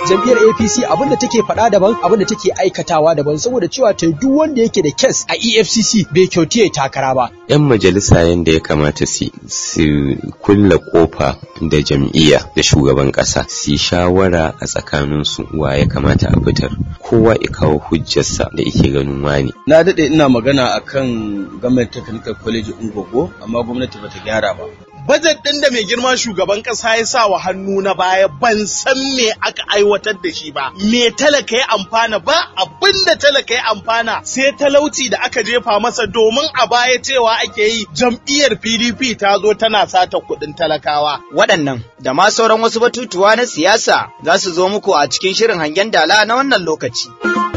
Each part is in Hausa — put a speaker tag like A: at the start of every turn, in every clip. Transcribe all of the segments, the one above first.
A: jam'iyyar APC abinda take faɗa daban abinda take aikatawa daban saboda cewa ta duk wanda yake da kes a EFCC bai kyauti ya takara ba.
B: 'Yan majalisa yadda ya kamata su su kulla kofa da jam'iyya da shugaban ƙasa su shawara a tsakaninsu wa ya kamata a fitar kowa ya kawo hujjarsa da yake ganin wani.
C: Na daɗe ina magana akan Government Technical College Ungogo amma gwamnati bata gyara ba.
D: Bajet ɗin da mai girma shugaban ƙasa ya sa wa hannu na baya ban san me aka aiwatar da shi ba. Me talaka ya amfana ba abin da talaka ya amfana sai talauci da aka jefa masa domin a baya cewa ake yi jam'iyyar PDP ta zo tana sata kuɗin talakawa.
E: Waɗannan da ma sauran wasu batutuwa na siyasa za su zo muku a cikin shirin hangen dala na wannan lokaci.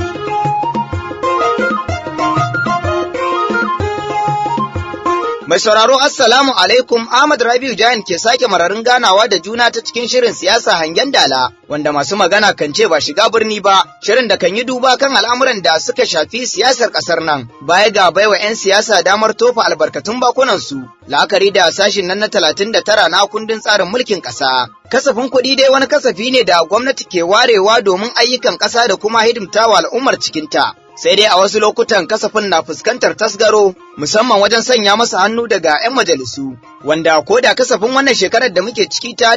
E: Mai sauraro Assalamu alaikum Ahmad Rabiu Jayan ke sake mararin ganawa da juna ta cikin shirin siyasa hangen dala wanda masu magana kan ce ba shiga birni ba shirin da kan yi duba kan al'amuran da suka shafi siyasar kasar nan baya ga baiwa 'yan siyasa damar tofa albarkatun bakunan su la'akari da sashin nan na talatin da tara na kundin tsarin mulkin ƙasa. Kasafin kuɗi dai wani kasafi ne da gwamnati ke warewa domin ayyukan ƙasa da kuma hidimtawa al'ummar cikinta. sai dai a wasu lokutan kasafin na fuskantar tasgaro musamman wajen sanya masa hannu daga 'yan majalisu wanda ko da kasafin wannan shekarar da muke ciki ta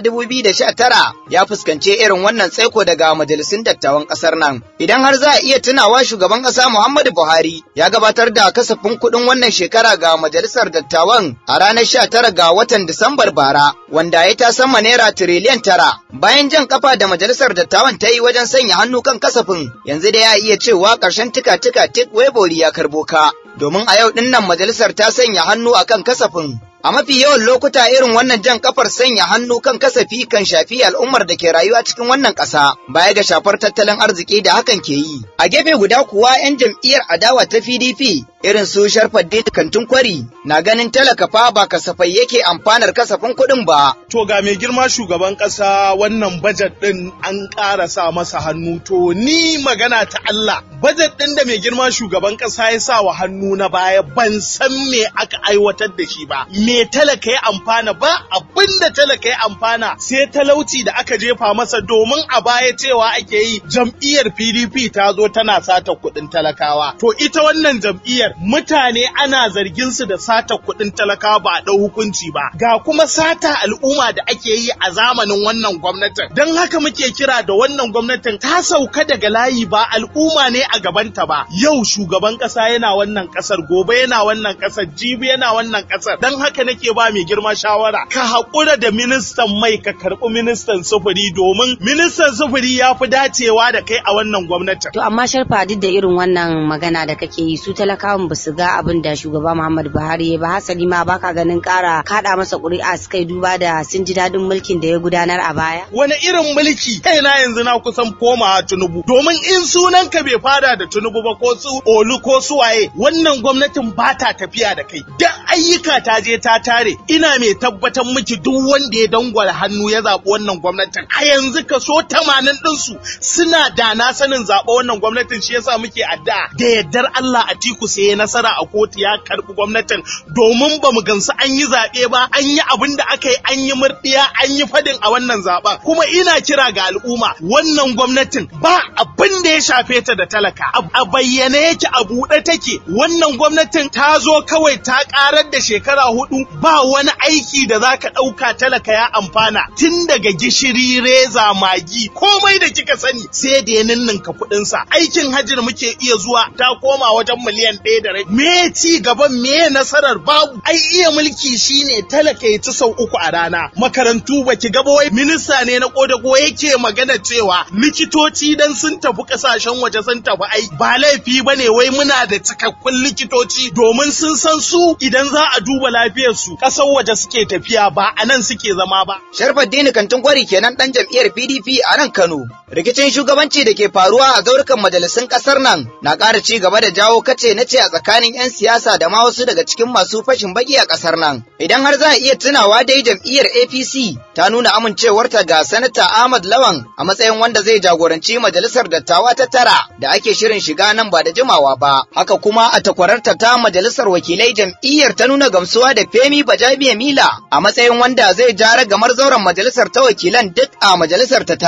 E: 2019 ya fuskance irin wannan tsaiko daga majalisun dattawan kasar nan idan har za a iya tunawa shugaban kasa Muhammadu Buhari ya gabatar da kasafin kuɗin wannan shekara ga majalisar dattawan a ranar 19 ga watan Disambar bara wanda ya ta sama naira tiriliyan tara bayan jan kafa da majalisar dattawan ta yi wajen sanya hannu kan kasafin yanzu da ya iya cewa ƙarshen tika tika tik webori ya karbo ka domin a yau ɗin nan majalisar ta sanya hannu akan kasafin A mafi yawan lokuta irin wannan jan kafar sanya hannu kan kasafi kan shafi al'ummar da ke rayuwa cikin wannan ƙasa baya ga shafar tattalin arziki da hakan ke yi. A gefe guda kuwa 'yan jam'iyyar adawa ta PDP irin su Sharfaddin Kantun Kwari na ganin talaka fa ba kasafai yake amfanar kasafin kuɗin ba.
D: To ga mai girma shugaban ƙasa wannan bajet ɗin an ƙara sa masa hannu to ni magana ta Allah bajet ɗin da mai girma shugaban ƙasa ya sa wa hannu na baya ban san me aka aiwatar da shi ba. Me talaka ya amfana ba abin da talaka ya amfana sai talauci da aka jefa masa domin a baya cewa ake yi jam'iyyar PDP ta zo tana sata kuɗin talakawa. To ita wannan jam'iyyar mutane ana zargin su da sata kuɗin talakawa ba a ɗau hukunci ba. Ga kuma sata al'umma da ake yi a zamanin wannan gwamnatin. Don haka muke kira da wannan gwamnatin ta sauka daga layi ba al'umma ne a gabanta ba. Yau shugaban ƙasa yana wannan ƙasar gobe yana wannan ƙasar jibi yana wannan ƙasar. Don haka nake ba mai girma shawara ka haƙura da ministan mai ka karɓi ministan sufuri domin ministan sufuri ya fi dacewa da kai a wannan gwamnatin.
F: To amma sharfa duk da irin wannan magana da kake yi su talakawan ba su ga abin da shugaba Muhammadu Buhari ya ba hasali ma baka ganin ƙara kaɗa masa ƙuri'a su kai duba da sun ji daɗin mulkin da ya gudanar a baya.
D: Wani irin mulki kai na yanzu na kusan komawa Tinubu domin in sunan ka bai fada da Tinubu ba ko su Olu ko su waye wannan gwamnatin ba ta tafiya da kai. Da ayyuka ta je ta tare ina mai tabbatar miki duk wanda ya dangwala hannu ya zaɓi wannan gwamnatin a yanzu kaso tamanin ɗinsu suna da na sanin zaɓa wannan gwamnatin shi yasa muke addu'a da yardar Allah Atiku sai ya nasara a kotu ya karɓi gwamnatin domin ba mu gansu an yi zaɓe ba an yi abin da aka yi an yi murɗiya an yi fadin a wannan zaɓen kuma ina kira ga al'umma wannan gwamnatin ba abin da ya shafe ta da talaka a bayyane yake a buɗe take wannan gwamnatin ta zo kawai ta ƙarar da shekara hudu ba wani aiki da za ka ɗauka talaka ya amfana tun daga gishiri reza magi komai da kika sani sai da ya ninninka kuɗinsa aikin hajjin muke iya zuwa ta koma wajen miliyan ɗaya da rai me ci gaban me nasarar babu ai iya mulki shine talaka ya ci sau uku a rana makarantu baki gaba wai minista ne na kodago yake magana cewa likitoci dan sun tafi kasashen waje sun tafi ai ba laifi bane wai muna da cikakkun likitoci domin sun san su idan za a duba lafiyarsu ƙasar waje suke tafiya ba a nan suke zama ba.
E: Sharfaddini Kantin Kwari kenan ɗan jam'iyyar PDP a nan Kano. Rikicin shugabanci da ke faruwa a zaurukan majalisun ƙasar nan na ƙara ci gaba da jawo kace na ce a tsakanin 'yan siyasa da ma wasu daga cikin masu fashin baki a ƙasar nan. Idan har za a iya tunawa dai jam'iyyar APC ta nuna amincewarta ga Sanata Ahmad Lawan a matsayin wanda zai jagoranci majalisar dattawa ta tara da ake shirin shiga nan ba da jimawa ba. Haka kuma a takwararta ta majalisar wakilai jam'iyyar ta nuna gamsuwa da Femi Bajabiya Mila a matsayin wanda zai jara gamar zauren majalisar ta wakilan duk a majalisar ta tara.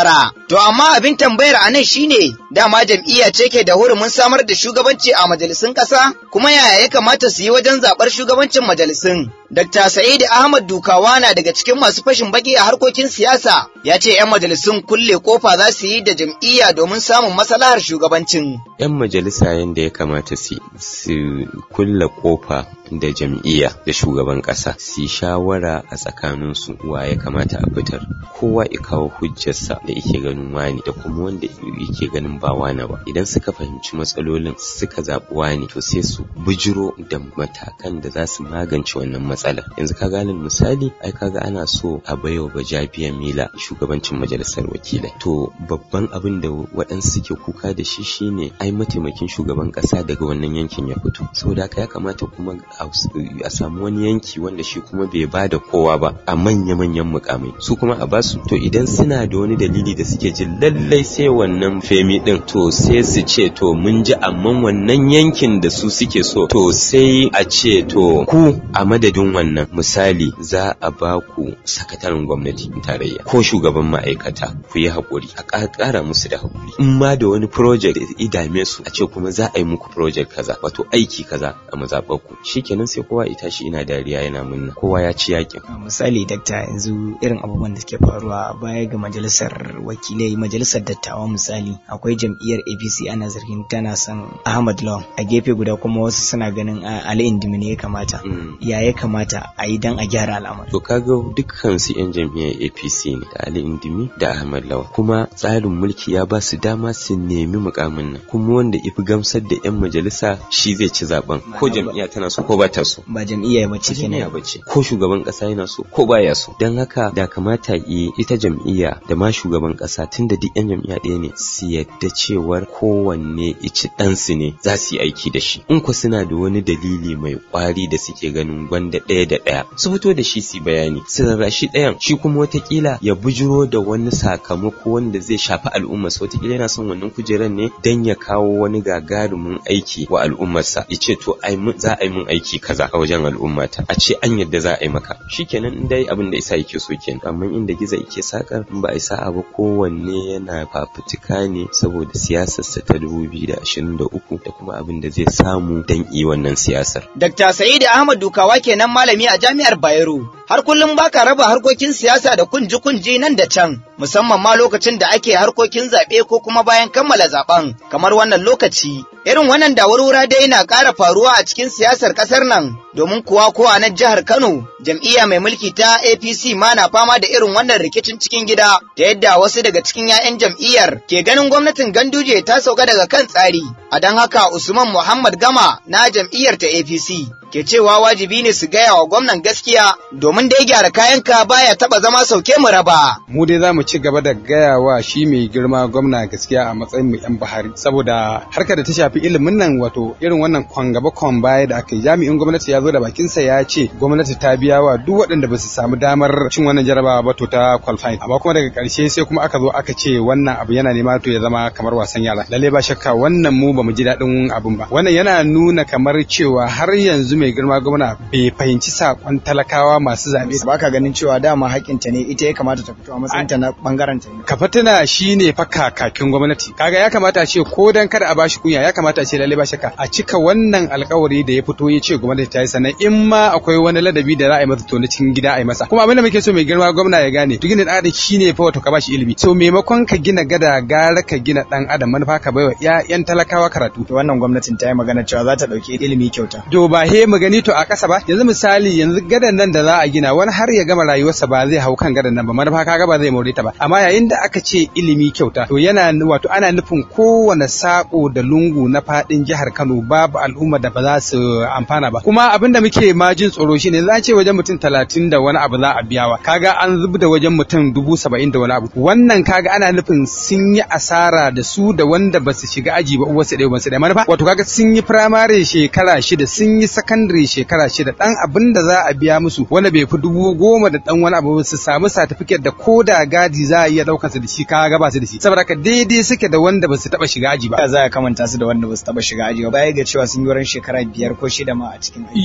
E: To amma abin tambayar a nan shine dama jam'iyya ce ke da hurumin samar da shugabanci a majalisun ƙasa kuma yaya ya kamata su yi wajen zaɓar shugabancin majalisun. Dr. Sa'id Ahmad Dukawa na daga cikin masu fashin baki a harkokin siyasa ya ce 'yan majalisun kulle kofa za su yi da jam'iyya domin samun maslahar shugabancin.
B: 'Yan majalisa yadda ya kamata su su kulle kofa da jam'iyya da shugaban ƙasa su shawara a tsakaninsu wa ya kamata a fitar kowa ya kawo hujjarsa da yake ganin wani da kuma wanda yake ganin ba wani ba idan suka fahimci matsalolin suka zaɓi wani to sai su bijiro da matakan da za su magance wannan matsala yanzu ka gane misali ai kaga ana so a baiwa bajabiya mila shugabancin majalisar wakilai to babban abin da waɗansu suke kuka da shi shine ai mataimakin shugaban ƙasa daga wannan yankin ya fito saboda haka ya kamata kuma a samu wani yanki wanda shi kuma bai ba da kowa ba a manya-manyan mukamai su kuma a basu to idan suna da wani dalili da suke jin lallai sai wannan femi din to sai su ce to mun ji amma wannan yankin da su suke so to sai a ce to ku a madadin wannan misali za a ba ku sakataren gwamnati tarayya ko shugaban ma'aikata ku yi haƙuri a ƙara musu da haƙuri in ma da wani project da idame su a ce kuma za a yi muku project kaza wato aiki kaza a mazaɓar ku shikenan sai kowa ya tashi ina dariya yana munna kowa ya ci yakin
G: misali dakta yanzu irin abubuwan da suke faruwa baya ga majalisar wakilai majalisar dattawa misali akwai jam'iyyar apc ana zargin tana son ahmad lawan a gefe guda kuma wasu suna ganin ali indimi ne ya kamata ya ya kamata a yi dan a gyara al'amari
B: to kaga dukkan su yan jam'iyyar apc ne da ali indimi da ahmad lawan kuma tsarin mulki ya ba su dama su nemi mukamin nan kuma wanda ifi gamsar da yan majalisa shi zai ci zaben ko jam'iyya tana so ko ba ta so
G: ba jam'iyya ba ce
B: kenan ba ce ko shugaban kasa yana so ko baya so dan haka da kamata yi ita jam'iyya da ma shugaban kasa tunda duk yan jam'iyya ɗaya ne su yadda cewar kowanne ici ɗansu ne za su yi aiki da shi in ku suna da wani dalili mai kwari da suke ganin gwanda ɗaya da ɗaya su fito da shi su bayani su rarrashi ɗayan shi kuma watakila ya bujiro da wani sakamako wanda zai shafi al'ummarsa watakila yana son wannan kujerar ne dan ya kawo wani gagarumin aiki wa al'ummarsa ya ce to ai za a yi mun aiki kaza a wajen al'ummata a ce an yadda za a yi maka shikenan in dai abin da isa yake so kenan amma inda giza yake sakar in ba a isa abu kowanne yana fafutuka ne saboda siyasarsa ta 2023 da kuma abin da zai samu dan yi wannan siyasar.
E: Dr. Sa'id Ahmad Dukawa kenan malami a Jami'ar Bayero. Har kullum baka raba harkokin siyasa da kunji-kunji nan da can, musamman ma lokacin da ake harkokin zaɓe ko kuma bayan kammala zaɓen, kamar wannan lokaci. Irin wannan da wurwura dai na ƙara faruwa a cikin siyasar ƙasar nan, domin kuwa ko a nan jihar Kano, jam'iyya mai mulki ta APC ma na fama da irin wannan rikicin cikin gida, ta yadda wasu daga cikin 'ya'yan jam'iyyar ke ganin gwamnatin Ganduje ta sauka daga kan tsari. A don haka Usman Muhammad Gama na jam'iyyar ta APC ke cewa wajibi ne su gaya wa gwamnan gaskiya domin da ya gyara kayanka baya taba zama sauke mu raba.
H: Mu dai za mu ci gaba da gaya wa shi mai girma gwamna gaskiya a matsayin mu 'yan Buhari saboda harkar da ta shafi ilimin nan wato irin wannan kwan gaba kwan baya da aka yi jami'in gwamnati ya zo da bakinsa ya ce gwamnati ta biya wa duk waɗanda ba su samu damar cin wannan jarabawa ba to ta qualifying amma kuma daga ƙarshe sai kuma aka zo aka ce wannan abu yana nema to ya zama kamar wasan yara lalle ba shakka wannan mu ba mu ji daɗin abun ba wannan yana nuna kamar cewa har yanzu mai girma gwamna bai fahimci sakon talakawa masu zaɓe.
G: Ba ka ganin cewa dama hakinta ne ita ya kamata ta fito a matsayinta na bangaren ta.
H: Kafatina shi ne fa kakakin gwamnati. Kaga ya kamata a ce ko dan kada a bashi kunya ya kamata a ce lalle ba shakka a cika wannan alkawari da ya fito ya ce gwamnati ta yi sannan in ma akwai wani ladabi da za a yi masa to na cikin gida a yi masa. Kuma abin da muke so mai girma gwamna ya gane to gina ɗan adam shi ne fa wato ka bashi ilimi. So maimakon ka gina gada gara ka gina ɗan adam manufa ka baiwa 'ya'yan talakawa karatu.
G: To wannan gwamnatin ta yi magana cewa za ta ɗauki ilimi kyauta.
H: To ba he mu gani to a ƙasa ba yanzu misali yanzu gadan nan da za a gina wani har ya gama rayuwarsa ba zai hau kan gadan nan ba manufa kaga ba zai more ta ba amma yayin da aka ce ilimi kyauta to yana wato ana nufin kowane sako da lungu na fadin jihar Kano babu al'umma da ba za su amfana ba kuma abin da muke ma jin tsoro shine za ce wajen mutum talatin da wani abu za a biyawa kaga an zub da wajen mutum dubu saba'in da wani abu wannan kaga ana nufin sun yi asara da su da wanda ba su shiga aji ba uwarsu ɗaya ba su ɗaya manufa wato kaga sun yi firamare shekara shida sun yi sakandare shekara shida dan abin da za a biya musu wanda bai fi dubu goma da dan wani abu su samu satifiket da ko da gadi za a iya daukar su da shi ka ga ba su da shi saboda ka daidai suke da wanda ba su taba shiga aji ba
G: za a kamanta su da wanda ba su taba shiga aji ba baya ga cewa sun yi wurin shekara biyar ko shida ma a cikin aiki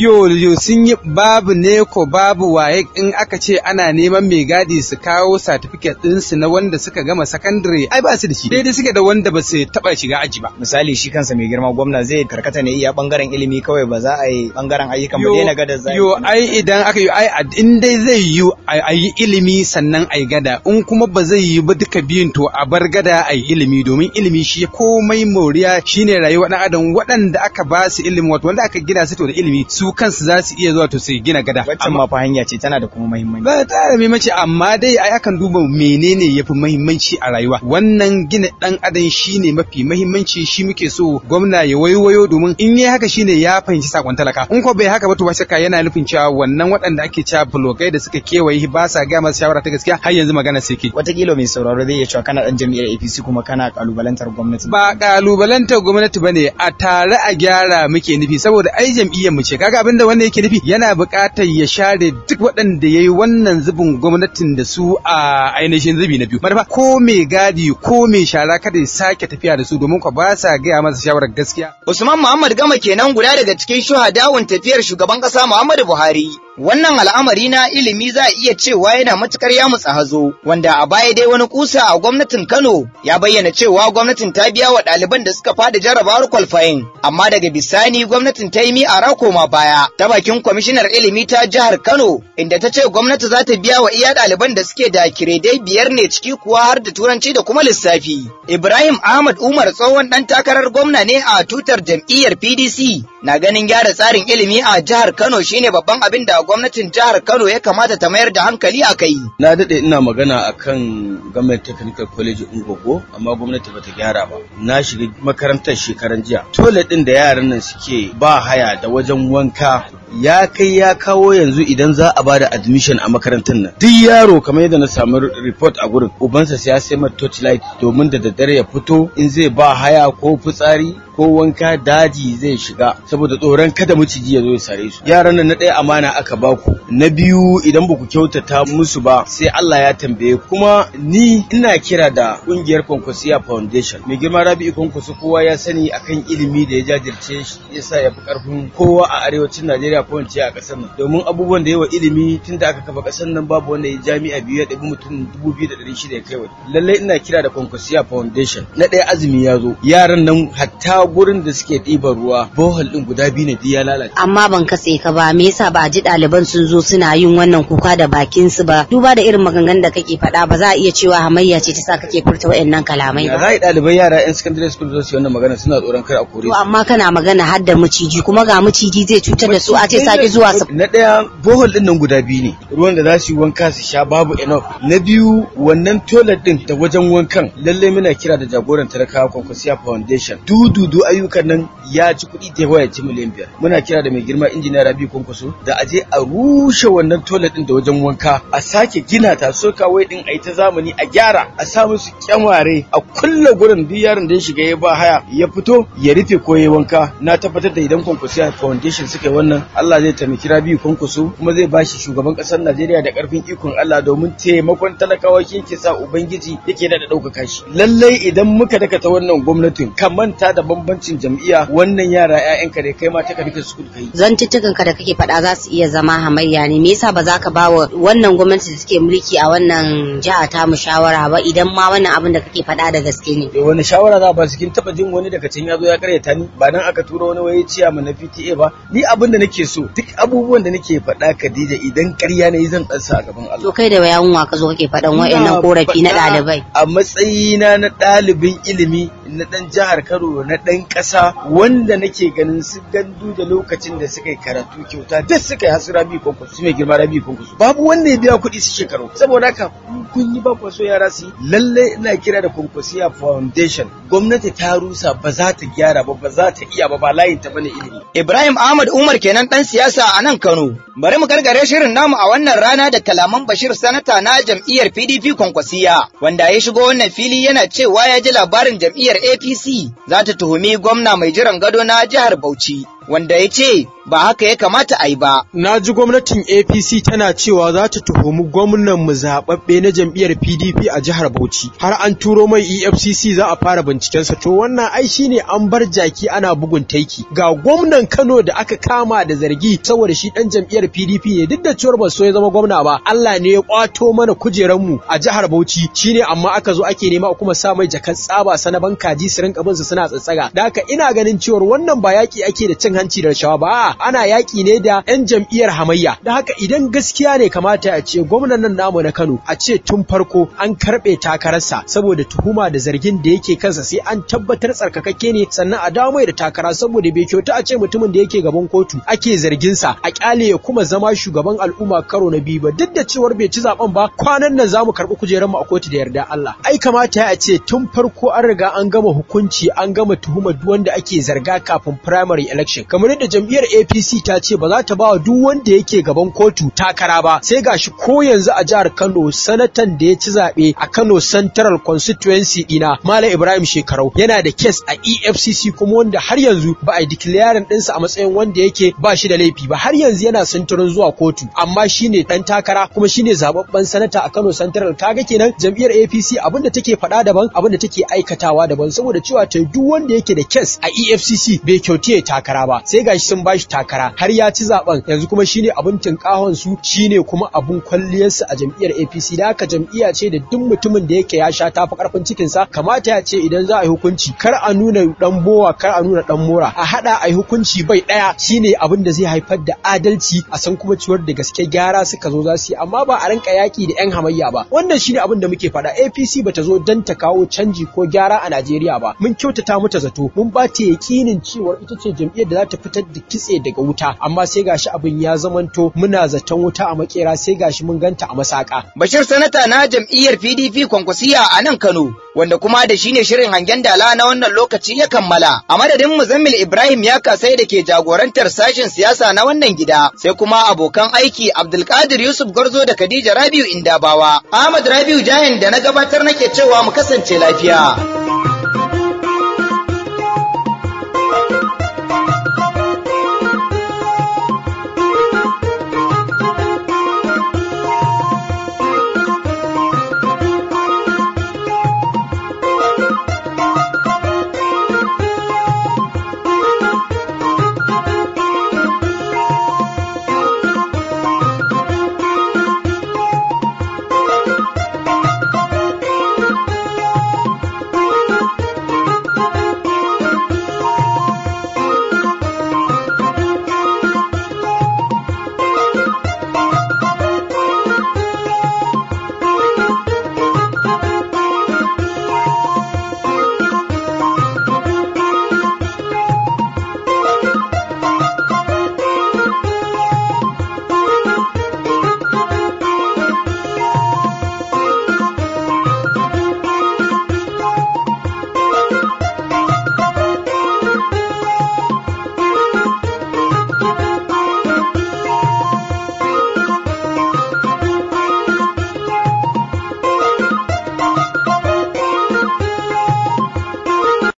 H: yo yo sun yi babu neko babu waye in aka ce ana neman mai gadi su kawo certificate ɗinsu na wanda suka gama sakandare ai ba su da shi daidai suke da wanda ba su taɓa shiga aji ba
G: misali shi kansa mai girma gwamna zai karkata ne iya bangaren ilimi kawai ba za a yi bangaren ayyukan ba
H: Yo-
G: daina gada zai
H: Yo ai idan aka yi ai a- in dai zai yi a yi ilimi sannan a yi gada in kuma ba zai yi ba duka biyun to a bar gada a yi ilimi domin ilimi shi komai moriya shine rayuwa ɗan adam waɗanda aka ba su ilimi wato wanda aka gina su to da ilimi su kansu za su iya zuwa to su gina gada
G: waccan ma fa hanya ce tana da kuma muhimmanci
H: ba ta da muhimmanci amma dai ai akan duba menene yafi muhimmanci a rayuwa wannan gina dan adam shine mafi muhimmanci shi muke so gwamna ya waiwayo domin in yi haka shine ya fahimci sakon talaka in ko bai haka ba to ba shakka yana nufin cewa wannan waɗanda ake cewa blogai da suka kewaye ba sa ga masa shawara ta gaskiya har yanzu magana sai ke
G: watakila mai sauraro zai iya cewa kana dan jam'iyyar APC kuma kana kalubalantar gwamnati
H: ba kalubalantar gwamnati bane a tare a gyara muke nufi saboda ai jam'iyyar mu ce kaga abin da wannan yake nufi yana buƙatar ya share duk waɗanda yayi wannan zubin gwamnatin da su a ainihin zubi na biyu manufa ko mai gadi ko mai shara kada ya sake tafiya da su domin ko ba sa gaya masa shawarar gaskiya
E: Usman Muhammad Gama kenan guda daga cikin shuhadawun tafiyar shugaban ƙasa Muhammadu Buhari. Wannan al'amari na ilimi za a iya cewa yana matukar ya mutsa hazo, wanda a baya dai wani kusa a gwamnatin Kano ya bayyana cewa gwamnatin ta biya wa ɗaliban da suka fada jarrabawar kwalfayin, amma daga bisani gwamnatin ta yi mi a rakoma baya ta bakin kwamishinar ilimi ta jihar Kano, inda ta ce gwamnati za ta biya wa iya ɗaliban da suke da kiredai biyar ne ciki kuwa har da turanci da kuma lissafi. Ibrahim Ahmad Umar tsohon ɗan takarar gwamna ne a tutar jam'iyyar PDC na ganin gyara tsarin ilimi a jihar Kano shine babban abin da gwamnatin jihar Kano ya kamata ta mayar da hankali a kai.
C: Na daɗe ina magana akan Government Technical College Ungogo amma gwamnati bata gyara ba. Na shiga makarantar shekaran jiya. Toilet ɗin da yaran nan suke ba haya da wajen wanka ya kai ya kawo yanzu idan za a bada admission a makarantar nan. Duk yaro kamar yadda na samu report a gurin ubansa sai ya sai mata torchlight domin da daddare ya fito in zai ba haya ko fitsari ko wanka daji zai shiga saboda tsoron kada maciji ya zo ya sare su yaran nan na ɗaya amana aka baku na biyu idan ba ku kyautata musu ba sai Allah ya tambaye ku. kuma ni ina kira da kungiyar Konkwasiya Foundation mai girma Rabi'u Kwankwaso kowa ya sani akan ilimi da ya jajirce shi yasa ya fi karfin kowa a arewacin Najeriya ko in ce a ƙasar nan domin abubuwan da yawa ilimi tun da aka kafa ƙasar nan babu wanda ya jami'a biyu ya ɗabi mutum dubu biyu da ɗari shida ya kai wa lallai ina kira da Konkwasiya Foundation na ɗaya azumi ya zo yaran nan hatta gurin da suke ɗiban ruwa bohol ɗin guda biyu ne duk ya lalace
F: amma ban katse ka ba me yasa ba a ji ɗaliban sun zo suna yin wannan kuka da bakin su ba duba da irin maganganun da kake faɗa ba za a iya cewa hamayya ce ta sa kake furta waɗannan kalamai
C: ya
F: ba
C: za a yi ɗalibai yara 'yan secondary school zo su yi wannan magana suna tsoron kar a kore
F: to
C: su
F: amma kana magana har da maciji kuma ga maciji zai cutar da su a ce sake zuwa su
C: na ɗaya bohol ɗin nan guda biyu ne ruwan da za su yi wanka su sha babu enough na biyu wannan toilet ɗin da wajen wankan lalle muna kira da jagoran talakawa kwankwasiya foundation dududu ayyukan nan ya ci kuɗi da yawa ya ci miliyan biyar muna kira da mai girma injiniya rabi kwankwaso da aje a rushe wannan toilet ɗin da wajen wanka a sake gina ta so kawai ɗin a yi ta zamani a gyara a sa musu kyamare a kulle gurin duk yaron da ya shiga ya ba haya ya fito ya rufe ko ya wanka na tabbatar da idan kwankwasiya foundation suka yi wannan Allah zai taimaki Rabi'u kwankwaso kuma zai bashi shugaban ƙasar Najeriya da ƙarfin ikon Allah domin taimakon talakawa shi yake sa ubangiji yake da ɗaukaka shi lallai idan muka dakata wannan gwamnatin ka manta da bambancin jam'iyya wannan yara 'ya'yanka da kai ma ta karika su kai
F: zantuttukan ka da kake faɗa za su iya zama hamayya ne me yasa ba za ka ba wa wannan gwamnati da take mulki a wannan jiha ta mu shawara ba idan ma wannan abin da kake faɗa da gaske ne
C: Eh, wani shawara za ba su kin taba jin wani daga can ya zo ya karyata ni ba nan aka tura wani waye ciya mana PTA ba ni abin da nake so duk abubuwan da nake faɗa Khadija idan ƙarya ne zan ɗansa a gaban Allah
F: to kai da yawun wa ka zo kake faɗan wa'annan
C: Ina
F: korafi na
C: faɗa
F: ɗalibai
C: A matsayina na ɗalibin ilimi na ɗan jihar Kano na ɗan ƙasa wanda nake ganin su gandu da lokacin da suka yi karatu kyauta duk suka yi hasu rabi kwankwaso su mai girma rabi kwankwaso babu wanda ya biya kuɗi su shekaru saboda haka in kun yi ba kwaso yara su yi lallai ina kira da kwankwasiya foundation gwamnati ta rusa ba za ta gyara ba ba za ta iya ba ba layin ta bane ilimi
E: Ibrahim Ahmad Umar kenan ɗan siyasa a nan Kano. Bari mu gargare shirin namu a wannan rana da kalaman Bashir Sanata na jam'iyyar PDP Kwankwasiya, wanda ya shigo wannan fili yana cewa ya ji labarin jam'iyyar APC za ta tuhumi gwamna mai jiran gado na jihar Bauchi, wanda ya ce ba haka ya kamata a yi ba.
A: Na ji gwamnatin APC tana cewa za ta tuhumi gwamnan mu zaɓaɓɓe na jam'iyyar PDP a jihar Bauchi. Har an turo mai EFCC za a fara bincikensa. To wannan ai shine an bar jaki ana bugun taiki. Ga gwamnan Kano da aka kama da zargi saboda shi ɗan jam'iyyar PDP ne duk da cewar ba so ya zama gwamna ba. Allah ne ya kwato mana kujeranmu a jihar Bauchi shine amma aka zo ake nema a kuma sa mai jakan tsaba sanaban kaji su rinka bin su suna tsatsaga. Da haka ina ganin cewar wannan ba yaki ake da cin hanci da rashawa ba ana yaki ne da 'yan jam'iyyar hamayya. Da haka idan gaskiya ne kamata a ce gwamnan nan namu na Kano a ce tun farko an karɓe takararsa saboda tuhuma da zargin da yake kansa sai an tabbatar tsarkakakke ne sannan a dawo mai da takara saboda bai kyauta a ce mutumin da yake gaban kotu ake zargin sa a kyale ya kuma zama shugaban al'umma karo na biyu ba duk da cewar bai ci zaben ba kwanan nan zamu karɓi kujerar mu a kotu da yarda Allah ai kamata a ce tun farko an riga an gama hukunci an gama tuhumar duk wanda ake zarga kafin primary election kamar yadda jam'iyyar APC ta ce ba za ta ba wa duk wanda yake gaban kotu takara ba sai gashi ko yanzu a jihar Kano sanatan da ya ci zaɓe a Kano Central Constituency dina Malam Ibrahim Shekarau yana da kes a EFCC kuma wanda har yanzu ba a yi declaring ɗinsa a matsayin wanda yake ba shi da laifi ba har yanzu yana sintirin zuwa kotu amma shine dan takara kuma shine zababben sanata a Kano Central kaga kenan jam'iyyar APC abinda take faɗa daban abinda take aikatawa daban saboda cewa ta duk wanda yake da kes a EFCC bai kyauti takara ba sai gashi sun bashi takara har ya ci zaben yanzu kuma shine abin tinkahon su shine kuma abun kwalliyarsa a jam'iyyar APC da haka jam'iyya ce da duk mutumin da yake ya sha tafi karfin cikin sa kamata ya ce idan za a yi hukunci kar a nuna dan bowa kar a nuna dan mora a hada a yi hukunci bai daya shine abin da zai haifar da adalci a san kuma ciwar da gaske gyara suka zo za su yi amma ba a rinka yaki da yan hamayya ba wannan shine abin da muke faɗa APC bata zo dan ta kawo canji ko gyara a Najeriya ba mun kyautata mata zato mun ba ta yakinin cewa ita ce jam'iyyar da za ta fitar da kitse daga wuta amma sai gashi abin ya zamanto muna zaton wuta a makera sai gashi mun ganta a masaka
E: Bashir sanata na jam'iyyar PDP kwankwasiya a nan Kano wanda kuma da shi ne shirin hangen dala na wannan lokaci ya kammala a madadin Muzammil Ibrahim ya kasai da ke jagorantar sashen siyasa na wannan gida sai kuma abokan aiki Abdulkadir Yusuf Garzo da Khadija Rabiu Indabawa Ahmad Rabiu Jahin da na gabatar nake cewa mu kasance lafiya